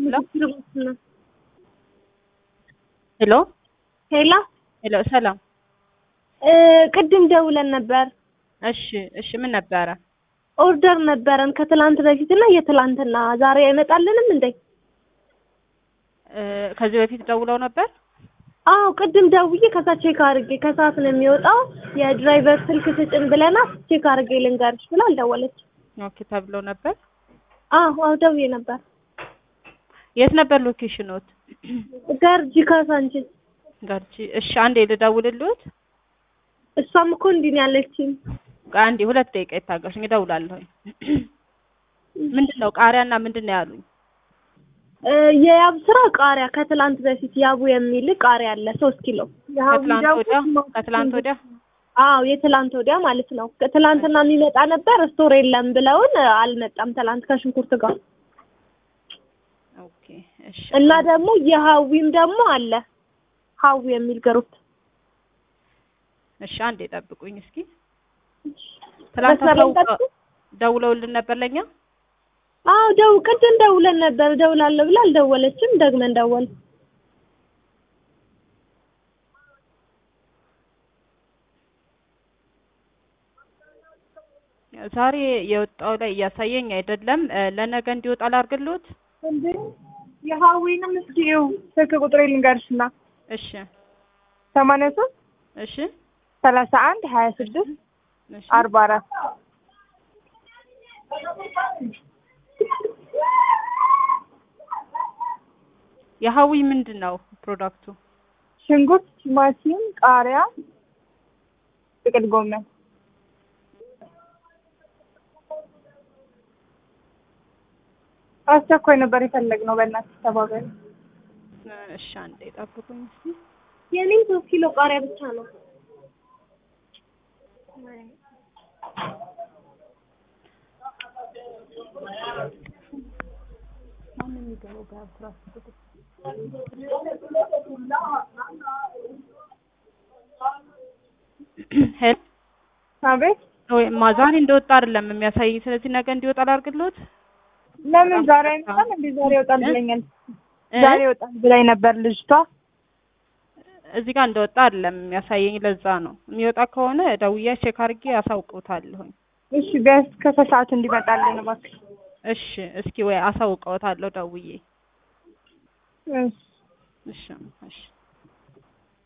ሄሎ ሄላ ሄሎ፣ ሰላም። ቅድም ደውለን ነበር። እሺ፣ እሺ። ምን ነበረ? ኦርደር ነበረን ከትላንት በፊትና የትላንትና ዛሬ አይመጣልንም እንዴ? እ ከዚህ በፊት ደውለው ነበር? አዎ ቅድም ደውዬ ከዛ ቼክ አድርጌ ከሰዓት ነው የሚወጣው የድራይቨር ስልክ ስጭን ብለናት ቼክ አድርጌ ልንገርሽ ብላ አልደወለች። ኦኬ ተብለው ነበር። አዎ አዎ ደውዬ ነበር። የት ነበር ሎኬሽኖት? ገርጂ ካሳንቺስ። ጋርጂ። እሺ፣ አንዴ ልደውልልዎት። እሷም እኮ እንዲህ ነው ያለችኝ። አንዴ ሁለት ደቂቃ ይታገሱኝ፣ እደውላለሁ። ምንድን ነው ቃሪያና ምንድን ነው ያሉኝ? እ የያብ ስራ ቃሪያ ከትላንት በፊት ያቡ የሚል ቃሪያ አለ ሶስት ኪሎ የሀቡ ከትላንት ደግሞ ወዲያ ከትላንት ወዲያ አዎ የትላንት ወዲያ ማለት ነው። ትላንትና የሚመጣ ነበር ስቶር የለም ብለውን አልመጣም። ትላንት ከሽንኩርት ጋር ኦኬ። እሺ፣ እና ደግሞ የሀዊም ደግሞ አለ ሀዊ የሚል ግሩፕ እሺ። አንዴ ጠብቁኝ እስኪ። ትላንት መስመር ላይ አሳውቀ- ጠብቁ። ደውለውልን ነበር ለኛ? አዎ ደው ቅድም ደውለን ነበር ደውላለሁ ብላ አልደወለችም። ደግመን ደወል ዛሬ የወጣው ላይ እያሳየኝ አይደለም። እ ለነገ እንዲወጣ ላድርግልዎት? እንዴ የሀዊንም እስኪ ይኸው ስልክ ቁጥሬ ልንገርሽና እሺ፣ ሰማንያ ሶስት እሺ፣ ሰላሳ አንድ ሀያ ስድስት እሺ። አርባ አራት የሀዊ ምንድን ነው ፕሮዳክቱ? ሽንኩርት፣ ቲማቲም፣ ቃሪያ፣ ጥቅል ጎመን አስቸኳይ ነበር የፈለግነው። በእናትሽ ተባበሪ። እሺ፣ አንዴ ጠብቁኝ እስኪ። የኔም ሶስት ኪሎ ቃሪያ ብቻ ነው። ሄሎ አቤት ወይ ማ ዛሬ እንደወጣ አይደለም የሚያሳየኝ። ስለዚህ ነገ እንዲወጣ ላድርግልዎት? ለምን ዛሬ አይመጣም እንዴ? ዛሬ ይወጣል ብለኛል። እ? ዛሬ ይወጣል ብላኝ ነበር ልጅቷ። እዚህ ጋር እንደወጣ አይደለም የሚያሳየኝ። ለዛ ነው የሚወጣ ከሆነ ደውዬ ቼክ አድርጌ አሳውቅዎታለሁኝ። እሺ ቢያንስ ከሰዓት እንዲመጣልን እባክሽ። እሺ፣ እስኪ ወይ አሳውቀዎታለሁ ደውዬ። እሺ እሺ፣ እሺ።